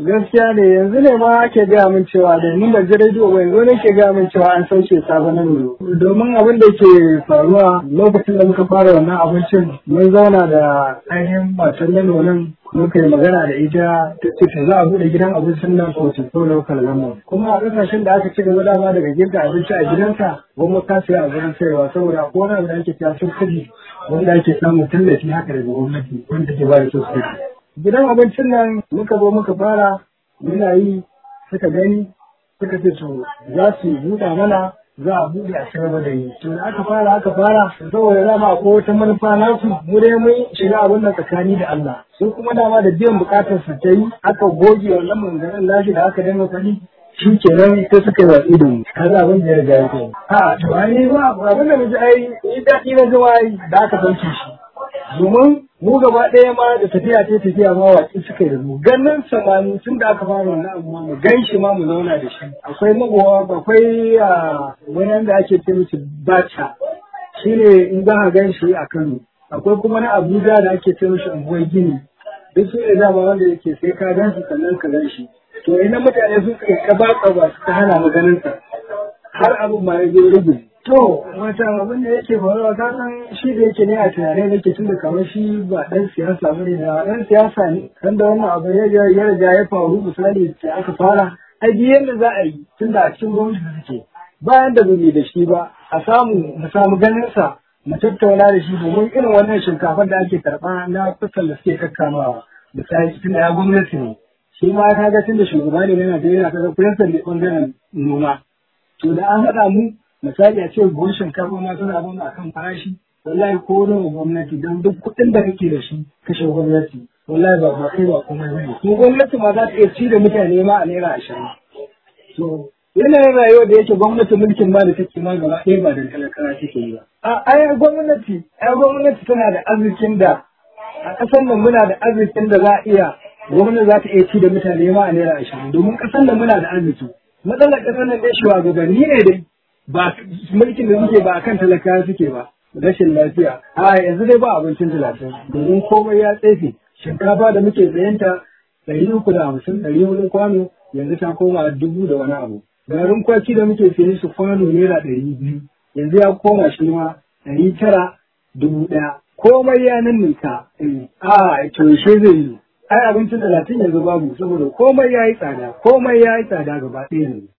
gaskiya ne yanzu ne ma ake gaya min cewa da ni ban ji rediyo ba yanzu ne ke gaya min cewa an sauke sabon nuro domin abin da ke faruwa lokacin da muka fara wannan abincin mun zauna da ainihin matan nan muka yi magana da ita ta ce ta za a buɗe gidan abincin nan ko ta so local government kuma a ƙasashen da aka ci gaba dama daga girka abinci a gidanka gwamnati ka siya a gurin sayarwa saboda ko wani abu da ake siya sun kaji wanda ake samun tallafi haka daga gwamnati wanda take ba da sosai gidan abincin nan muka zo muka fara muna yi suka gani suka ce to za su buɗa mana za a buɗe a cikin da yi to da aka fara aka fara saboda dama ko wata manufa nasu mu dai mun shiga abin nan tsakani da Allah su kuma dama da biyan bukatar su ta yi aka goge wannan manganin lashi da aka dinga fadi shi kenan sai suka yi watsi da mu kaza abin da ya riga ya kai a to ai ba abin da muji ai ni daɗi na zuwa da aka sauke shi domin mu gaba ɗaya ma da tafiya ta tafiya ma watsi suka yi da mu ganin samani tun da aka fara wannan abu mu gan shi ma mu zauna da shi akwai magowa akwai wani da ake ce mishi bacha shine in za a gan shi a Kano akwai kuma na Abuja da ake ce mishi unguwar gini duk su ne dama wanda yake sai ka gan shi sannan ka gan shi to ina mutane sun kai kaba ba suka hana mu ganin sa har abin ma ya je rage To, wata abin da yake faruwa ka san shi da yake ne a tunanai nake tun da kamar shi ba ɗan siyasa ba ne da ɗan siyasa ne. Kan da wannan abu ya ya riga ya faru misali da aka fara. Ai duk yadda za a yi tun da a cikin gwamnati da suke. Bayan da bai da shi ba a samu mu samu ganin sa mu tattauna da shi domin irin wannan shinkafar da ake karɓa na kusan da suke kakkamawa. Misali tun da ya gwamnati ne. Shi ma ka ga tun da shugaba ne na Najeriya ka ga kuyansa ne ɓangaren noma. To da an haɗa mu misali a ce buhun shinkafa ma suna zauna akan farashi wallahi ko nawa gwamnati don duk kuɗin da kake da shi kashe gwamnati wallahi ba ba kai ba kuma ne kuma gwamnati ma za ta iya ci da mutane ma a naira ashirin to yanayin rayuwa da yake gwamnati mulkin ma da take ma gaba ɗaya ba da talakawa take yi ba a ai gwamnati ai gwamnati tana da arzikin da a ƙasar nan muna da arzikin da za a iya gwamnati za ta iya ci da mutane ma a naira ashirin domin ƙasar nan muna da arziki matsalar ƙasar nan dai shugabanni ne dai ba mulkin da suke ba akan talakawa suke ba rashin lafiya a yanzu dai ba abincin talatin domin komai ya tsefe shinkafa da muke tsayanta ɗari uku da hamsin ɗari hudu kwano yanzu ta koma dubu da wani abu garin kwaki da muke sayen su kwano naira ɗari biyu yanzu ya koma shi ma ɗari tara dubu ɗaya komai ya ninninka a yaushe zai yi ai abincin talatin yanzu babu saboda komai ya yi tsada komai ya yi tsada gaba ɗaya ne